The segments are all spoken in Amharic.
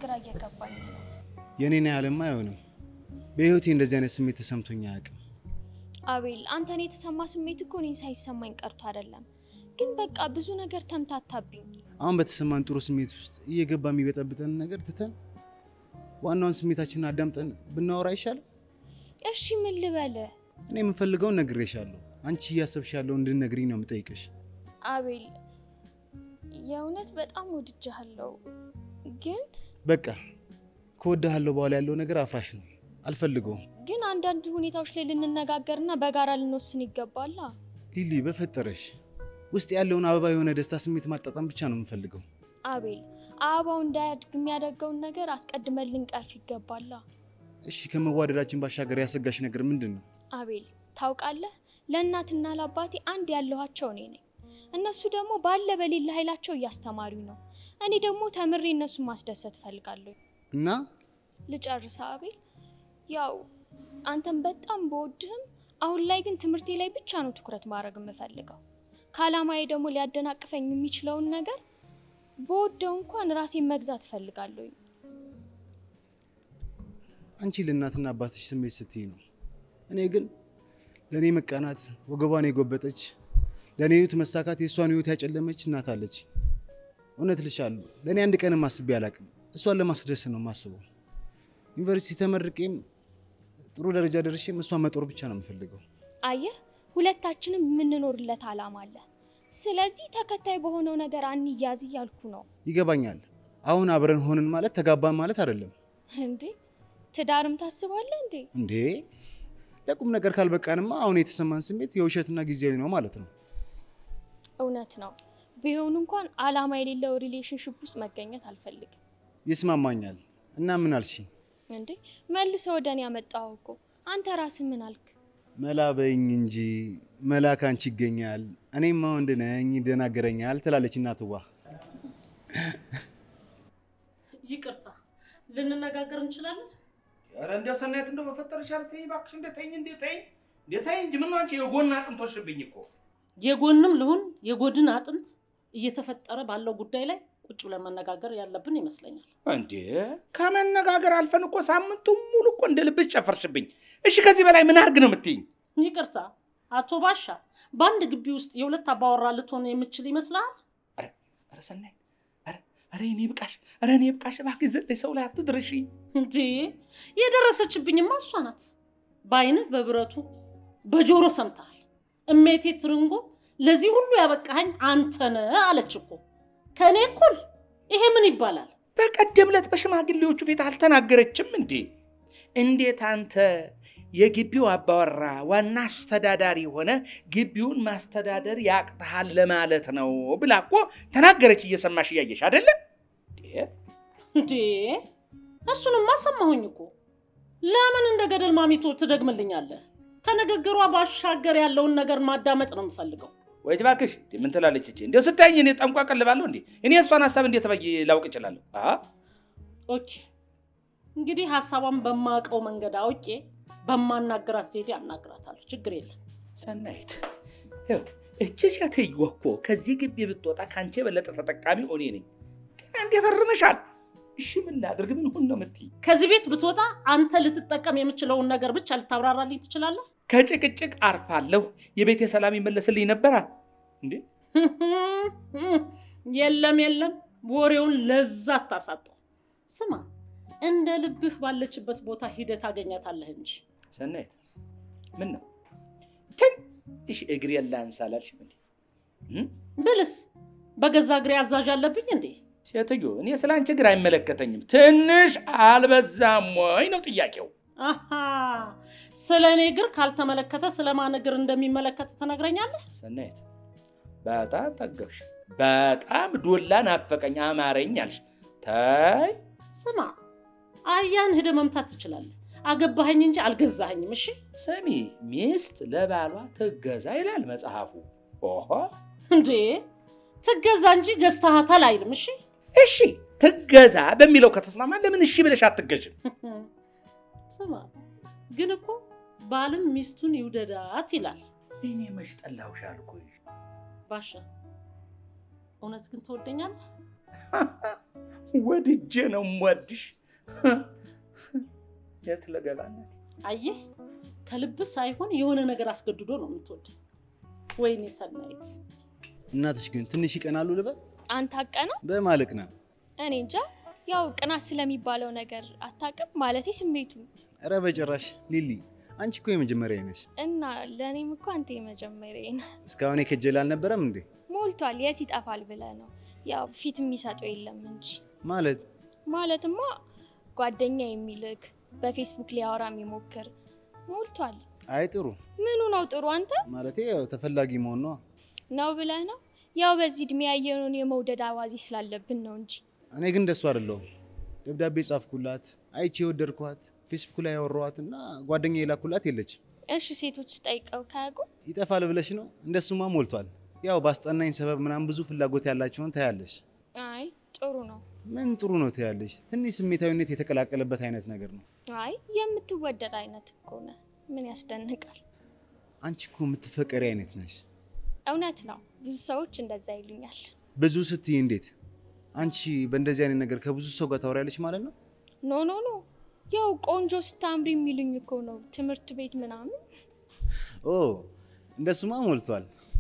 ግራ እየገባኝ ነው። የእኔን ያህልማ አይሆንም። በህይወቴ እንደዚህ አይነት ስሜት ተሰምቶኝ አያውቅም። አቤል፣ አንተን የተሰማ ስሜት እኮ እኔን ሳይሰማኝ ቀርቶ አይደለም፣ ግን በቃ ብዙ ነገር ተምታታብኝ። አሁን በተሰማን ጥሩ ስሜት ውስጥ እየገባ የሚበጠብጠን ነገር ትተን ዋናውን ስሜታችንን አዳምጠን ብናወራ አይሻልም? እሺ ምን ልበልህ? እኔ የምፈልገውን ነግሬሻለሁ። አንቺ እያሰብሽ ያለው እንድንነግሪኝ ነው የምጠይቅሽ። አቤል፣ የእውነት በጣም ወድጃለሁ፣ ግን በቃ ከወድሃለሁ በኋላ ያለው ነገር አፍራሽ ነው፣ አልፈልገውም። ግን አንዳንድ ሁኔታዎች ላይ ልንነጋገርና በጋራ ልንወስን ይገባላ። ሊሊ በፈጠረሽ ውስጥ ያለውን አበባ የሆነ ደስታ ስሜት ማጣጣም ብቻ ነው የምፈልገው። አቤል፣ አበባው እንዳያድግ የሚያደርገውን ነገር አስቀድመን ልንቀርፍ ይገባላ። እሺ ከመዋደዳችን ባሻገር ያሰጋሽ ነገር ምንድን ነው? አቤል፣ ታውቃለህ ለእናትና ለአባቴ አንድ ያለኋቸው እኔ ነኝ። እነሱ ደግሞ ባለ በሌለ ኃይላቸው እያስተማሩኝ ነው። እኔ ደግሞ ተምሬ እነሱን ማስደሰት እፈልጋለሁ። እና ልጨርስ አቤል። ያው አንተን በጣም በወድህም አሁን ላይ ግን ትምህርቴ ላይ ብቻ ነው ትኩረት ማድረግ የምፈልገው። ከዓላማዬ ደግሞ ሊያደናቅፈኝ የሚችለውን ነገር በወደው እንኳን ራሴን መግዛት እፈልጋለሁ። አንቺ ለእናትና አባትሽ ስሜት ስትይ ነው። እኔ ግን ለእኔ መቃናት ወገቧን የጎበጠች ለእኔ ህይወት መሳካት የእሷን ህይወት ያጨለመች እናት አለች። እውነት ልሻለሁ፣ ለእኔ አንድ ቀንም አስቤ አላቅም። እሷን ለማስደሰት ነው የማስበው። ዩኒቨርሲቲ ተመርቄም ጥሩ ደረጃ ደርሼም እሷን መጦር ብቻ ነው የምፈልገው። አየህ፣ ሁለታችንም የምንኖርለት ዓላማ አለ። ስለዚህ ተከታይ በሆነው ነገር አንያዝ እያልኩ ነው። ይገባኛል። አሁን አብረን ሆንን ማለት ተጋባን ማለት አይደለም እንዴ ትዳርም ታስባለህ እንዴ? እንዴ። ለቁም ነገር ካልበቃንማ አሁን የተሰማን ስሜት የውሸትና ጊዜያዊ ነው ማለት ነው። እውነት ነው። ቢሆን እንኳን ዓላማ የሌለው ሪሌሽንሽፕ ውስጥ መገኘት አልፈልግም። ይስማማኛል። እና ምን አልሽ? እንዴ መልሰህ ወደ እኔ ያመጣኸው እኮ አንተ ራስህ ምን አልክ? መላ በይኝ እንጂ መላ ካንቺ ይገኛል። እኔማ ወንድ ነኝ ይደናገረኛል ትላለች እናትዋ። ይቅርታ ልንነጋገር እንችላለን? ኧረ እንደ ሰናየት እንደው በፈጠረሽ ኧረ ተይኝ እባክሽ፣ እንደ ተይኝ እንደ ተይኝ እንደ ተይኝ እንጂ ምን ነው አንቺ የጎን አጥንት ወስድብኝ እኮ የጎንም ልሁን የጎድን አጥንት እየተፈጠረ ባለው ጉዳይ ላይ ቁጭ ብለን መነጋገር ያለብን ይመስለኛል። እንዴ ከመነጋገር አልፈን እኮ ሳምንቱን ሙሉ እኮ እንደ ልብሽ ጨፈርሽብኝ። እሺ ከዚህ በላይ ምን አድርግ ነው የምትይኝ? ይቅርታ አቶ ባሻ፣ በአንድ ግቢ ውስጥ የሁለት አባወራ ልትሆን የምችል ይመስልሃል? ኧረ ሰናይት፣ ኧረ ኧረ እኔ ብቃሽ፣ ኧረ እኔ ብቃሽ፣ እባክሽ ዘለይ ሰው ላይ አትድረሺ። እንዴ የደረሰችብኝማ እሷ ናት። በአይንህ በብረቱ በጆሮ ሰምተሃል። እሜቴ ትርንጎ ለዚህ ሁሉ ያበቃኸኝ አንተ ነህ አለች እኮ ከእኔ እኩል። ይሄ ምን ይባላል? በቀደም ዕለት በሽማግሌዎቹ ፊት አልተናገረችም እንዴ? እንዴት አንተ የግቢው አባወራ ዋና አስተዳዳሪ ሆነ ግቢውን ማስተዳደር ያቅተሃል ለማለት ነው ብላ እኮ ተናገረች። እየሰማሽ እያየሽ አይደለ? እንዴ እሱንማ ሰማሁኝ እኮ። ለምን እንደ ገደል ማሚቶ ትደግምልኛለህ? ከንግግሯ ባሻገር ያለውን ነገር ማዳመጥ ነው የምፈልገው። ወይ እባክሽ እንዴ ምን ትላለች እቺ? እንዴው ስታየኝ እኔ ጠንቋ ቀልባለሁ እንዴ? እኔ እሷን ሀሳብ እንዴት በይ ላውቅ እችላለሁ? አሀ ኦኬ እንግዲህ ሀሳቧን በማውቀው መንገድ አውቄ በማናገራት ዘዴ አናግራታለሁ። ችግር የለም። ሰናይት ይኸው እቺ ሴትዮ እኮ ከዚህ ግቢ ብትወጣ ከአንቺ የበለጠ ተጠቃሚ እኔ ነኝ። አንዴ ፈርመሻል። እሺ ምን ላድርግ? ምን ሁን ነው የምትይኝ? ከዚህ ቤት ብትወጣ አንተ ልትጠቀም የምችለውን ነገር ብቻ ልታብራራልኝ ትችላለህ? ከጭቅጭቅ አርፋለሁ። የቤቴ ሰላም ይመለስልኝ ነበራ እንዴ? የለም የለም፣ ወሬውን ለዛ አታሳጠው። ስማ እንደ ልብህ ባለችበት ቦታ ሂደት ታገኛታለህ እንጂ ሰናይት ምን ነው ትንሽ እግሬ ላንሳላልሽም እንዴ? እም? ብልስ በገዛ እግሬ አዛዥ አለብኝ እንዴ? ሴትዮ እኔ ስለ አንቺ እግር አይመለከተኝም። ትንሽ አልበዛም ወይ ነው ጥያቄው። አሃ ስለ እኔ እግር ካልተመለከተ ስለ ማን እግር እንደሚመለከት ትነግረኛለህ? ሰናይት በጣም ጠገብሽ፣ በጣም ዶላ ናፈቀኝ፣ አማረኝ አልሽ። ታይ ስማ አህያን ሂደህ መምታት ትችላለህ። አገባኸኝ እንጂ አልገዛኸኝም። እሺ ስሚ፣ ሚስት ለባሏ ትገዛ ይላል መጽሐፉ። ኦሆ እንዴ ትገዛ እንጂ ገዝተሃታል አይልም። እሺ እሺ ትገዛ በሚለው ከተስማማ ለምን እሺ ብለሽ አትገዥም? ስማ ግን እኮ ባልም ሚስቱን ይውደዳት ይላል። እኔ መች ጠላሁሽ አልኩሽ። ባሻ እውነት ግን ትወደኛለህ? ወድጄ ነው የምወድሽ። የት ለገላነት አየህ፣ ከልብ ሳይሆን የሆነ ነገር አስገድዶ ነው የምትወድ። ወይኔ ሰናይት፣ እናትሽ ግን ትንሽ ይቀናሉ ልበል? አንተ አቀና በማለቅ ነው። እኔ እንጃ። ያው ቅናት ስለሚባለው ነገር አታውቅም ማለቴ ስሜቱ ኧረ በጭራሽ ሊሊ፣ አንቺ እኮ የመጀመሪያ ነሽ። እና ለእኔም እኮ አንተ የመጀመሪያ ነህ። እስካሁን የከጀል አልነበረም እንዴ? ሞልቷል። የት ይጠፋል ብለህ ነው? ያው ፊት የሚሰጠው የለም እንጂ ማለት ማለትማ ጓደኛ የሚልክ በፌስቡክ ሊያወራ የሚሞክር ሞልቷል። አይ ጥሩ ምኑ ነው ጥሩ? አንተ ማለቴ ያው ተፈላጊ መሆን ነው። ነው ብለህ ነው? ያው በዚህ እድሜ ያየነውን የመውደድ አዋዜ ስላለብን ነው እንጂ እኔ ግን እንደሱ አይደለሁም። ደብዳቤ ጻፍኩላት፣ አይቼ የወደድኳት፣ ፌስቡክ ላይ ያወራኋት እና ጓደኛ የላኩላት የለችም። እሺ ሴቶች ጠይቀው ካያውቁ ይጠፋል ብለሽ ነው? እንደሱማ ሞልቷል። ያው ባስጠናኝ ሰበብ ምናምን ብዙ ፍላጎት ያላቸውን ታያለሽ። አይ ጥሩ ነው። ምን ጥሩ ነው ታያለሽ? ትንሽ ስሜታዊነት የተቀላቀለበት አይነት ነገር ነው። አይ የምትወደድ አይነት እኮ ነህ። ምን ያስደንቃል? አንቺ እኮ የምትፈቀሪ አይነት ነሽ። እውነት ነው። ብዙ ሰዎች እንደዛ ይሉኛል። ብዙ ስትይ እንዴት? አንቺ በእንደዚህ አይነት ነገር ከብዙ ሰው ጋር ታወሪያለሽ ማለት ነው? ኖ ኖ ኖ ያው ቆንጆ ስታምሪ የሚሉኝ እኮ ነው ትምህርት ቤት ምናምን። ኦ እንደሱማ ሞልቷል።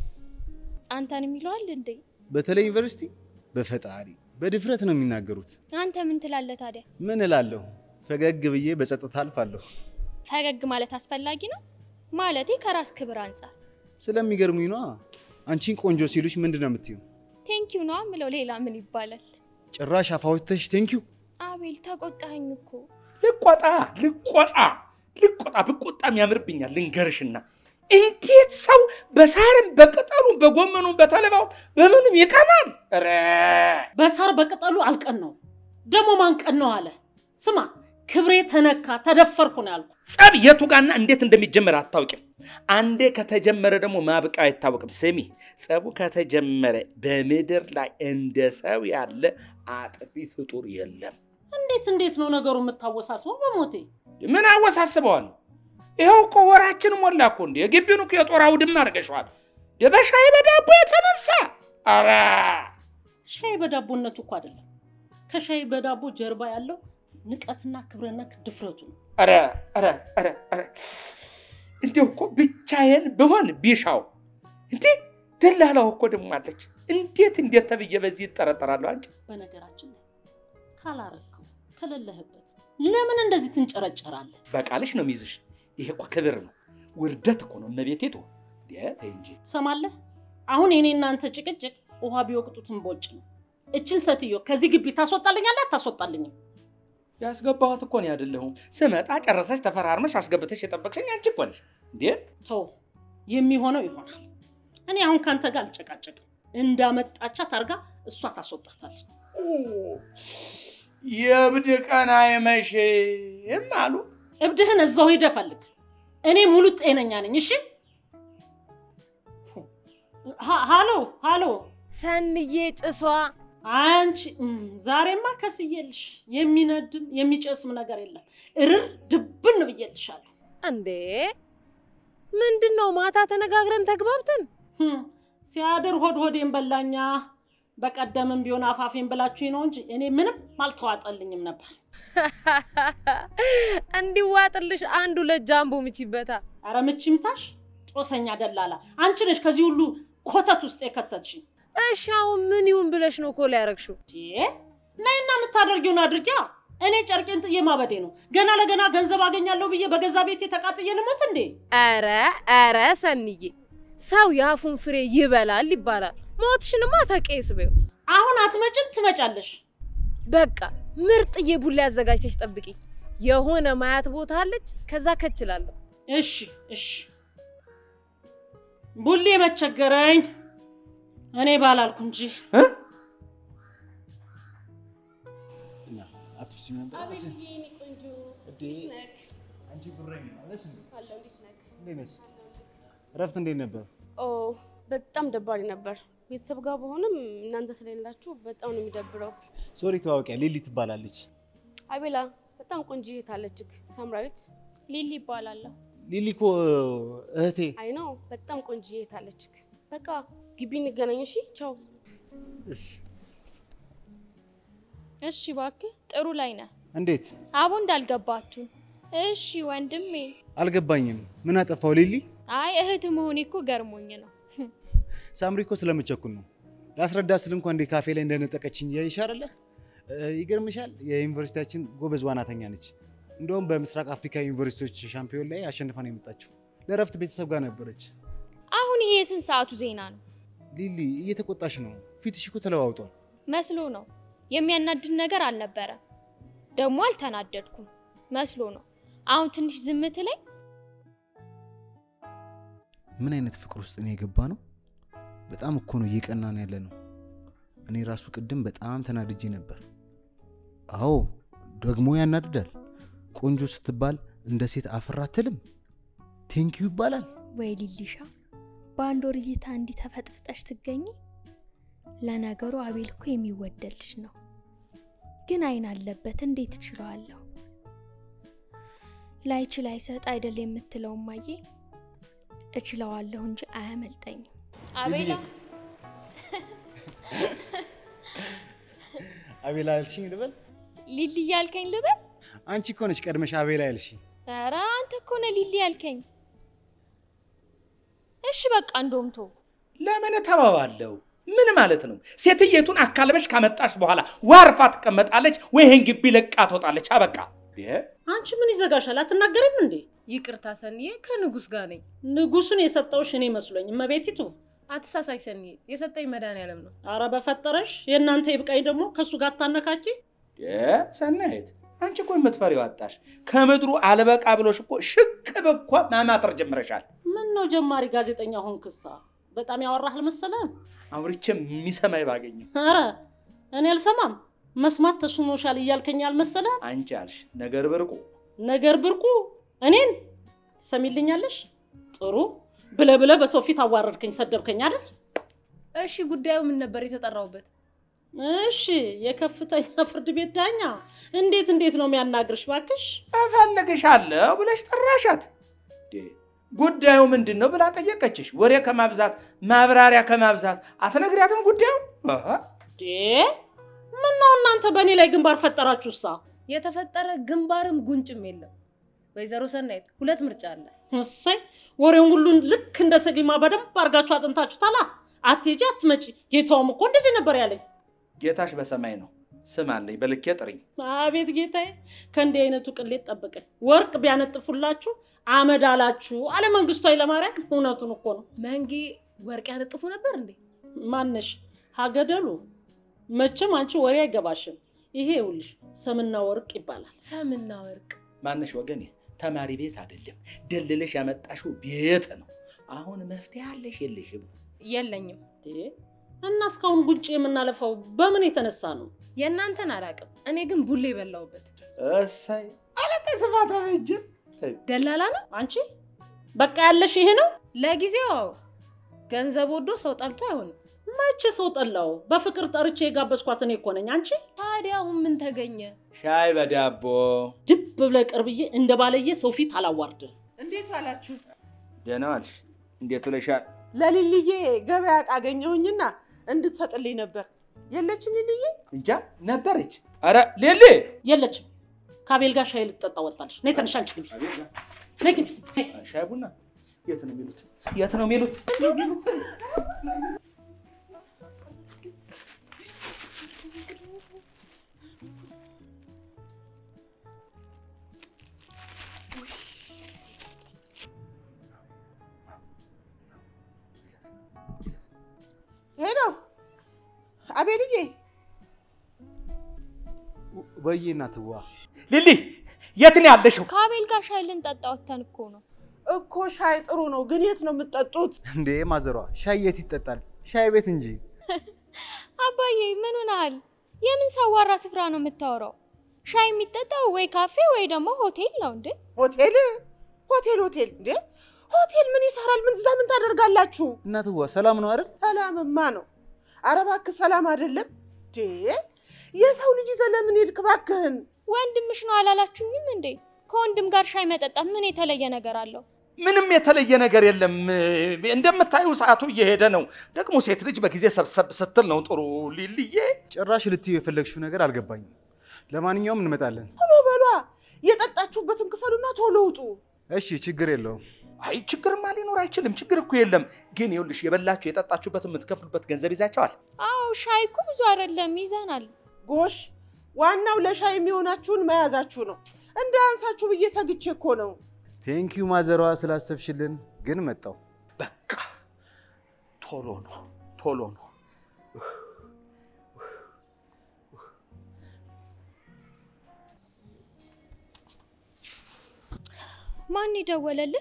አንተን የሚለዋል እንዴ? በተለይ ዩኒቨርሲቲ በፈጣሪ በድፍረት ነው የሚናገሩት። አንተ ምን ትላለህ ታዲያ? ምን እላለሁ? ፈገግ ብዬ በጸጥታ አልፋለሁ። ፈገግ ማለት አስፈላጊ ነው ማለቴ ከራስ ክብር አንጻር። ስለሚገርሙኝ ነዋ። አንቺን ቆንጆ ሲሉሽ ምንድን ነው የምትዩ? ቴንኪዩ ነው ምለው። ሌላ ምን ይባላል? ጭራሽ አፋውተሽ ቴንኪዩ። አቤል ተቆጣኸኝ እኮ። ልቆጣ ልቆጣ ልቆጣ ብቆጣም ያምርብኛል። ልንገርሽና እንዴት ሰው በሳርም በቅጠሉም በጎመኑም በተለባው በምንም ይቀናል? ኧረ በሳር በቅጠሉ አልቀን ነው ደግሞ ማንቀን ነው አለ። ስማ ክብሬ ተነካ ተደፈርኩ ነው ያልኩ። ጸብ የቱ ጋና እንዴት እንደሚጀመር አታውቂም። አንዴ ከተጀመረ ደግሞ ማብቃው አይታወቅም። ስሚ ጸቡ ከተጀመረ በምድር ላይ እንደ ሰው ያለ አጥፊ ፍጡር የለም። እንዴት እንዴት ነው ነገሩ የምታወሳስበው? በሞቴ ምን አወሳስበዋል? ይኸው እኮ ወራችን ሞላ እኮ እንዲ የግቢውን እኮ የጦር አውድማ አድርገሸዋል። በሻይ በዳቦ የተነሳ ኧረ ሻይ በዳቦነቱ እኮ አይደለም። ከሻይ በዳቦ ጀርባ ያለው ንቀትና ክብረነክ ድፍረቱ ነው። ኧረ ኧረ ኧረ ኧረ እንዲሁ እኮ ብቻዬን ብሆን ቢሻው እንዴ ደላላው እኮ ደግሞ አለች። እንዴት እንዴት ተብዬ በዚህ ይጠረጠራለሁ? አንቺ በነገራችን ላይ ካላረከው ከሌለህበት ለምን እንደዚህ ትንጨረጨራለህ? በቃልሽ ነው የሚይዝሽ። ይሄ እኮ ክብር ነው፣ ውርደት እኮ ነው። እመቤቴ ቶ ተይ እንጂ ትሰማለህ? አሁን የኔ እናንተ ጭቅጭቅ ውሃ ቢወቅጡትን ቦጭ ነው። እችን ሴትዮ ከዚህ ግቢ ታስወጣልኛለህ አታስወጣልኝም? ያስገባኋት እኮ ነው አይደለሁም። ስመጣ ጨረሰሽ ተፈራርመሽ አስገብተሽ የጠበቅሽኝ አንቺ እኮ ነሽ እንዴ። ተው፣ የሚሆነው ይሆናል። እኔ አሁን ካንተ ጋር አልጨቃጨቅም። እንዳመጣቻት አድርጋ እሷ ታስወጣታለች። የእብድ ቀን አይመሽም አሉ። እብድህን እዛው ሂደህ ፈልግ። እኔ ሙሉ ጤነኛ ነኝ። እሺ። ሀ- ሃሎ ሃሎ፣ ሰንዬ ጭሷ አንቺ እም፣ ዛሬማ ከስዬልሽ የሚነድም የሚጨስም ነገር የለም። እርር ድብን ብዬልሻለሁ። እንዴ ምንድን ነው? ማታ ተነጋግረን ተግባብተን ህም፣ ሲያድር ሆድ ሆዴን በላኛ። በቀደምም ቢሆን አፋፌን ብላችሁኝ ነው እንጂ እኔ ምንም አልተዋጠልኝም ነበር። እንዲዋጥልሽ አንድ ሁለት ጃምቦ ምቺበታ። አረ ምችምታሽ ጦሰኛ ደላላ፣ አንቺ ነሽ ከዚህ ሁሉ ኮተት ውስጥ የከተትሽኝ። እሺ አሁን ምን ይሁን ብለሽ ነው ኮላ ያረግሽው? እ ነይና የምታደርጊውን አድርጊያ። እኔ ጨርቄን ጥዬ ማበዴ ነው። ገና ለገና ገንዘብ አገኛለሁ ብዬ በገዛ ቤቴ ተቃጥዬ ልሞት እንዴ? ኧረ ኧረ ሰንዬ ሰው የአፉን ፍሬ ይበላል ይባላል። ሞትሽንማ ተቄስ በይው። አሁን አትመጭም፣ ትመጫለሽ። በቃ ምርጥዬ ቡላ አዘጋጅተሽ ጠብቂኝ። የሆነ ማያት ቦታ አለች፣ ከዛ ከችላለሁ። እሺ እሺ። ቡሌ መቸገረኝ እኔ ባላልኩ እንጂ እ? እና አትወስጂም ነበር? አቤልዬ የኔ ቆንጆ እንዴ! እንዴት ነህ? አንቺ ጉረኝ አለሽ እንዴ? አለሁ እንዴት ነህ? እንዴት ነሽ? እረፍት እንዴት ነበር? ኦ በጣም ደባሪ ነበር። ቤተሰብ ጋር በሆንም እናንተ ስለሌላችሁ በጣም ነው የሚደብረው። ሶሪ ተዋወቂያ ሊሊ ትባላለች። አቤላ በጣም ቆንጆ አለችክ ሳምራዊት። ሊሊ ይባላለሁ። ሊሊ እኮ እህቴ። አይ ነው በጣም ቆንጆ አለችክ። በቃ ግቢ እንገናኝ እሺ። ቻው። እሺ እባክህ ጥሩ ላይ ነህ። እንዴት አቦ እንዳልገባችሁ። እሺ ወንድሜ። አልገባኝም። ምን አጠፋው ሊሊ? አይ እህት መሆኔ እኮ ገርሞኝ ነው። ሳምሪ እኮ ስለመቸኩል ነው። ላስረዳ ስል እንኳን እንዴ ካፌ ላይ እንደነጠቀችኝ ያይሽ አይደለ? ይገርምሻል፣ የዩኒቨርሲቲያችን ጎበዝ ዋናተኛ ነች። እንደውም በምስራቅ አፍሪካ ዩኒቨርሲቲዎች ሻምፒዮን ላይ አሸንፋ ነው የመጣችው። ለእረፍት ቤተሰብ ጋር ነበረች። አሁን ይሄ የስንት ሰዓቱ ዜና ነው? ሊሊ እየተቆጣሽ ነው። ፊትሽ እኮ ተለዋውጧል። መስሎ ነው። የሚያናድድ ነገር አልነበረም። ደግሞ አልተናደድኩም። መስሎ ነው። አሁን ትንሽ ዝምት ላይ ምን አይነት ፍቅር ውስጥ ነው የገባ ነው? በጣም እኮ ነው እየቀናን ያለ ነው። እኔ ራሱ ቅድም በጣም ተናድጄ ነበር። አዎ ደግሞ ያናድዳል። ቆንጆ ስትባል እንደ ሴት አፍራ አትልም። ቴንኪዩ ይባላል። ወይ ሊሊሻ፣ በአንድ ወር እይታ እንዲህ ተፈጥፍጠሽ ትገኝ። ለነገሩ አቤል እኮ የሚወደድ ልጅ ነው፣ ግን አይን አለበት። እንዴት እችለዋለሁ? ላይችል አይሰጥ አይደል የምትለው ማዬ፣ እችለዋለሁ እንጂ አያመልጠኝም። አቤላ አቤላ ያልሽኝ ልበል? ሊሊ ያልከኝ ልበል? አንቺ እኮ ነሽ ቀድመሽ አቤላ ያልሽኝ። ኧረ አንተ እኮ ነህ ሊሊ ያልከኝ። እሺ በቃ እንደውም ተው። ለምን ተባባለው? ምን ማለት ነው? ሴትየቱን አካልበሽ ካመጣሽ በኋላ ዋርፋ ትቀመጣለች ወይ ይህን ግቢ ለቃ ትወጣለች። አበቃ። አንቺ ምን ይዘጋሻል? አትናገሪም እንዴ? ይቅርታ ሰንዬ፣ ከንጉስ ጋር ነኝ። ንጉሱን የሰጠውሽ እኔ መስሎኝ። እመቤቲቱ አትሳሳይ ሰንዬ፣ የሰጠኝ መድኃኒዓለም ነው። አረ በፈጠረሽ የእናንተ ይብቃኝ። ደግሞ ከእሱ ጋር አታነካኪ። ሰናይት፣ አንቺ እኮ የምትፈሪው አጣሽ። ከምድሩ አልበቃ ብሎሽ እኮ ሽቅብ እኮ ማማተር ጀምረሻል። ምን ነው ጀማሪ ጋዜጠኛ ሆንክሳ? በጣም ያወራህ አልመሰለህም? አውርቼ የሚሰማኝ ባገኘው። አረ እኔ አልሰማም። መስማት ተስኖሻል እያልከኝ አልመሰለህም? አንቺ አልሽ ነገር ብርቁ ነገር ብርቁ እኔን ትሰሚልኛለሽ? ጥሩ ብለ ብለ በሰው ፊት አዋረድከኝ፣ ሰደብከኝ አይደል? እሺ ጉዳዩ ምን ነበር የተጠራውበት? እሺ የከፍተኛ ፍርድ ቤት ዳኛ እንዴት እንዴት ነው የሚያናግርሽ? ባክሽ እፈልግሻለሁ ብለሽ ጠራሻት። ጉዳዩ ምንድን ነው ብላ ጠየቀችሽ። ወሬ ከማብዛት ማብራሪያ ከማብዛት አትነግሪያትም ጉዳዩ? ምን ነው እናንተ በእኔ ላይ ግንባር ፈጠራችሁሳ? የተፈጠረ ግንባርም ጉንጭም የለም። ወይዘሮ ሰናይት ሁለት ምርጫ አለ። እሰይ ወሬውን ሁሉን ልክ እንደ ሰሊማ በደንብ አድርጋችሁ አጥንታችሁታላ። አትሄጂ አትመጪ። ጌታውም እኮ እንደዚህ ነበር ያለኝ። ጌታሽ በሰማይ ነው። ስም አለኝ በልኬ ጥሪኝ። አቤት ጌታዬ፣ ከእንዲህ አይነቱ ቅሌት ጠብቀኝ። ወርቅ ቢያነጥፉላችሁ አመድ አላችሁ አለ መንግስቱ ኃይለማርያም። እውነቱን እኮ ነው። መንጌ ወርቅ ያነጥፉ ነበር እንዴ? ማነሽ ሀገደሉ? መቼም አንቺ ወሬ አይገባሽም። ይሄ ይኸውልሽ ሰምና ወርቅ ይባላል። ሰምና ወርቅ ማነሽ ወገኔ? ተማሪ ቤት አይደለም ደልለሽ ያመጣሽው ቤት ነው። አሁን መፍትሄ አለሽ የለሽም? የለኝም። እና እስካሁን ጉንጭ የምናለፋው በምን የተነሳ ነው? የእናንተን አላውቅም። እኔ ግን ቡሌ የበላሁበት እሰይ አለቀ ስፋት አበጅም ደላላ ነው። አንቺ በቃ ያለሽ ይሄ ነው። ለጊዜው አዎ፣ ገንዘብ ወዶ ሰው ጠልቶ አይሆንም። መቼ ሰው ጠላው? በፍቅር ጠርቼ የጋበዝኳት እኔ እኮ ነኝ። አንቺ ታዲያ አሁን ምን ተገኘ? ሻይ በዳቦ ድብ ብለህ ቅርብዬ እንደ ባለየ ሰው ፊት አላዋርድም። እንዴት ዋላችሁ? ደህና ዋልሽ? እንዴት ውለሻል? ለሊልዬ ገበያ ዕቃ አገኘሁኝና እንድትሰጥልኝ ነበር። የለችም ሊልዬ? እንጃ ነበረች። አረ ሌሌ የለችም። ከአቤል ጋር ሻይ ልትጠጣ ወጣለች። ነይ ተነሽ፣ አንቺ ግቢ፣ ነይ ግቢ። ሻይ ቡና የት ነው የሚሉት? የት ነው የሚሉት? ሄሎ አቤልዬ፣ ወይዬ እናትዋ ሊሊ የት ነው ያለሽው? ከአቤል ጋር ሻይ ልንጠጣ ወተን እኮ ነው። እኮ ሻይ ጥሩ ነው፣ ግን የት ነው የምትጠጡት? እንዴ ማዘሯ፣ ሻይ የት ይጠጣል? ሻይ ቤት እንጂ። አባዬ ምን ሆነሃል? የምን ሰዋራ ስፍራ ነው የምታወራው? ሻይ የሚጠጣው ወይ ካፌ ወይ ደግሞ ሆቴል ነው እንዴ? ሆቴል ሆቴል ሆቴል እንዴ? ሆቴል ምን ይሰራል? ምን እዛ ምን ታደርጋላችሁ? እናትዋ ሰላም ነው አይደል? ሰላምማ ነው። ኧረ እባክህ ሰላም አይደለም እንዴ? የሰው ልጅ ይዘህ ለምን ሄድክ? እባክህን ወንድምሽ ነው አላላችሁኝም እንዴ? ከወንድም ጋር ሻይ መጠጣት ምን የተለየ ነገር አለው? ምንም የተለየ ነገር የለም። እንደምታዩ ሰዓቱ እየሄደ ነው። ደግሞ ሴት ልጅ በጊዜ ሰብሰብ ስትል ነው ጥሩ። ሊልዬ ጭራሽ ልትዩ የፈለግሽው ነገር አልገባኝም። ለማንኛውም እንመጣለን። ቶሎ በሏ፣ የጠጣችሁበትን ክፈሉና ቶሎ ውጡ። እሺ፣ ችግር የለውም። አይ ችግርማ ሊኖር አይችልም። ችግር እኮ የለም። ግን ይኸውልሽ የበላችሁ የጠጣችሁበትን የምትከፍሉበት ገንዘብ ይዛቸዋል። አዎ ሻይ እኮ ብዙ አይደለም ይዘናል። ጎሽ፣ ዋናው ለሻይ የሚሆናችሁን መያዛችሁ ነው። እንዳያንሳችሁ ብዬ ሰግቼ እኮ ነው። ቴንኪዩ ማዘሯ ስላሰብሽልን። ግን መጣው በቃ ቶሎ ነው ቶሎ ነው። ማን የደወለልህ?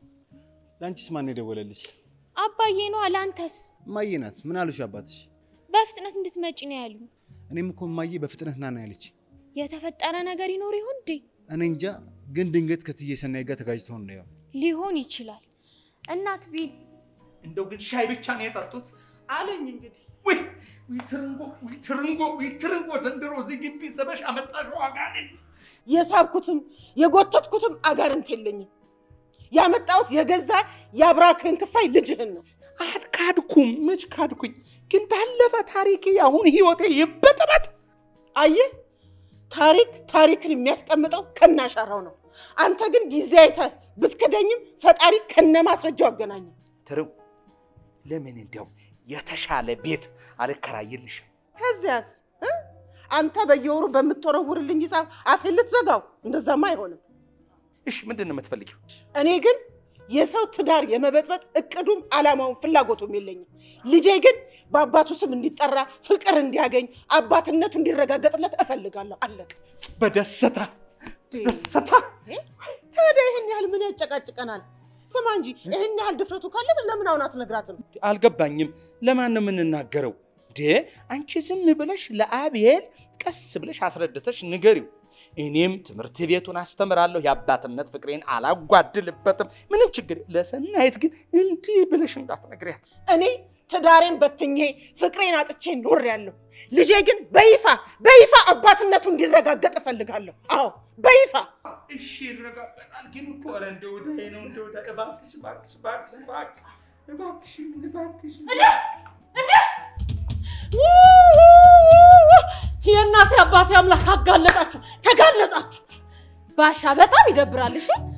ለአንቺስ ማን የደወለልሽ? አባዬ ነው። ለአንተስ? እማዬ ናት። ምን አሉሽ አባትሽ? በፍጥነት እንድትመጪ ነው ያሉ። እኔም እኮ እማዬ በፍጥነት ና ነው ያለች። የተፈጠረ ነገር ይኖር ይሆን እንዴ? እኔ እንጃ፣ ግን ድንገት ከትዬ ሰናይ ጋር ተጋጭተው ነው ያው። ሊሆን ይችላል። እናት ቢል እንደው ግን ሻይ ብቻ ነው የጠጡት አለኝ እንግዲህ ወይ ወይ ትርንጎ ወይ ትርንጎ ወይ ትርንጎ ዘንድሮ እዚህ ግቢ ስበሽ አመጣሽው አጋንንት። የሳብኩትም የጎተትኩትም አጋንንት የለኝም። ያመጣሁት የገዛ የአብራክህን ክፋይ ልጅህን ነው። አልካድኩም፣ መች ካድኩኝ? ግን ባለፈ ታሪኬ አሁን ህይወቴ ይበጥበጥ። አየህ፣ ታሪክ ታሪክን የሚያስቀምጠው ከናሻራው ነው። አንተ ግን ጊዜ አይተህ ብትክደኝም ፈጣሪ ከነ ማስረጃው አገናኘ። ትርው ለምን እንዲያው የተሻለ ቤት አልከራይልሽም? ከዚያስ እ? አንተ በየወሩ በምትወረውርልኝ ሂሳብ አፌን ልትዘጋው? እንደዛማ አይሆንም። እሺ ምንድን ነው የምትፈልጊው? እኔ ግን የሰው ትዳር የመበጥበጥ እቅዱም አላማውን ፍላጎቱም የለኝም። ልጄ ግን በአባቱ ስም እንዲጠራ ፍቅር እንዲያገኝ አባትነቱ እንዲረጋገጥለት እፈልጋለሁ። አለቀ። በደስታ ደስታ ታዲያ ይህን ያህል ምን ያጨቃጭቀናል? ስማ እንጂ ይህን ያህል ድፍረቱ ካለ ለምን አሁን አትነግራትም? አልገባኝም። ለማን ነው የምንናገረው? ዴ አንቺ ዝም ብለሽ ለአብኤል ቀስ ብለሽ አስረድተሽ ንገሪው። እኔም ትምህርት ቤቱን አስተምራለሁ። የአባትነት ፍቅሬን አላጓድልበትም። ምንም ችግር ለሰናይት ግን እንዲህ ብለሽ እንዳትነግሪያት። እኔ ትዳሬን በትኜ ፍቅሬን አጥቼ ኖሬያለሁ። ልጄ ግን በይፋ በይፋ አባትነቱ እንዲረጋገጥ እፈልጋለሁ። አዎ በይፋ እሺ ይረጋገጣል። ግን እኮ ኧረ እንደው ወዳዬ ነው እንደው ወዳዬ። እባክሽ እባክሽ እባክሽ እባክሽ እባክሽ እባክሽ የእናቴ አባቴ አምላክ አጋለጣችሁ፣ ተጋለጣችሁ። ባሻ በጣም ይደብራል። እሺ